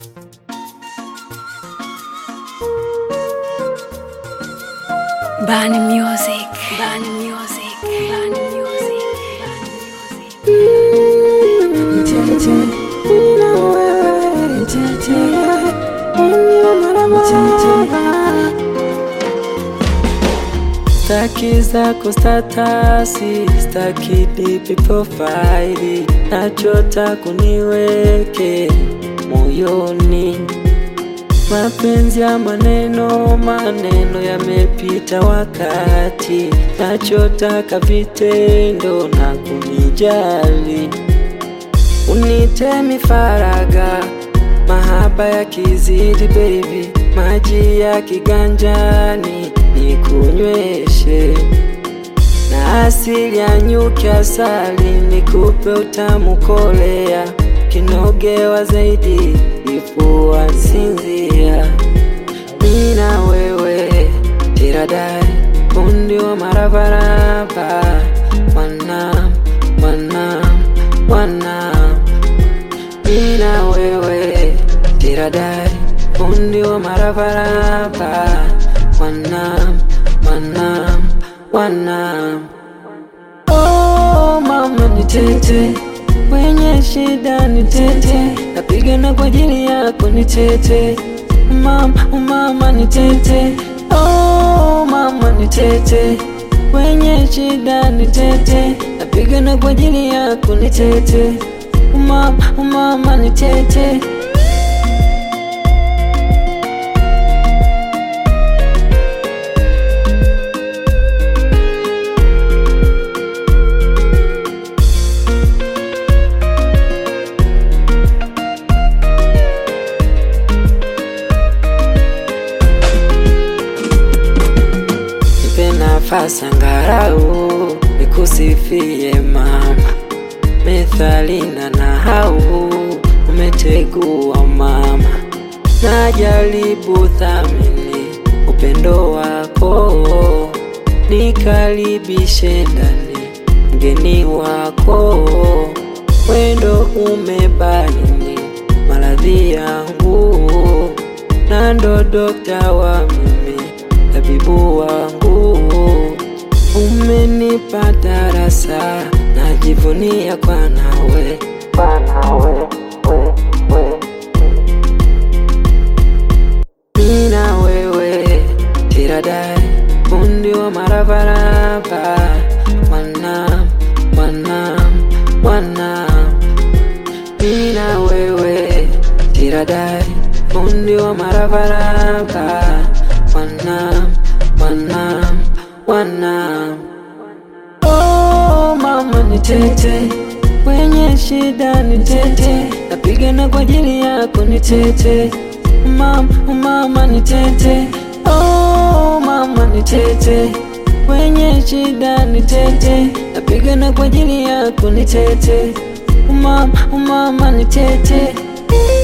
Bani Music. Bani Music. Bani Music. Bani Music. Staki zako statasi, staki dipi profaili, nachota kuniweke moyoni. Mapenzi ya maneno, maneno yamepita wakati, nachotaka vitendo na kunijali. Unitemi faraga, mahaba ya kizidi baby, maji ya kiganjani nikunyweshe, na asili ya nyuki asali nikupe utamu kolea, kinogewa zaidi ifua sinzia, mina wewe tiradai fundi wa marabaraba wana wana wana mina wewe tiradai fundi wa marabaraba wana wana wana oh mama ni tete wenye shida ni tete napigana kwa ajili yako ni tete mama mama ni tete oh mama ni tete wenye shida ni tete napigana kwa ajili yako ni tete mama mama ni tete Nipe nafasi angalau nikusifie mama, methali na nahau umetegua mama, najaribu thamini upendo wako, nikaribishe ndani mgeni wako, wendo umebaini maradhi yangu, na ndo dokta wa mimi tabibu wangu, umenipa darasa, najivunia kwa nawe, kwa nawe, we, we. Mina wewe tiradai, fundi wa marabaraba, wana wana wana. Mina wewe tiradai, fundi wa marabaraba, wana wana wana. Oh mama ni tete, wenye shida ni tete, napigana kwa ajili yako ni tete. Mama, mama ni tete, oh mama ni tete, wenye shida ni tete, napigana kwa ajili yako ni tete. Mama, mama ni tete.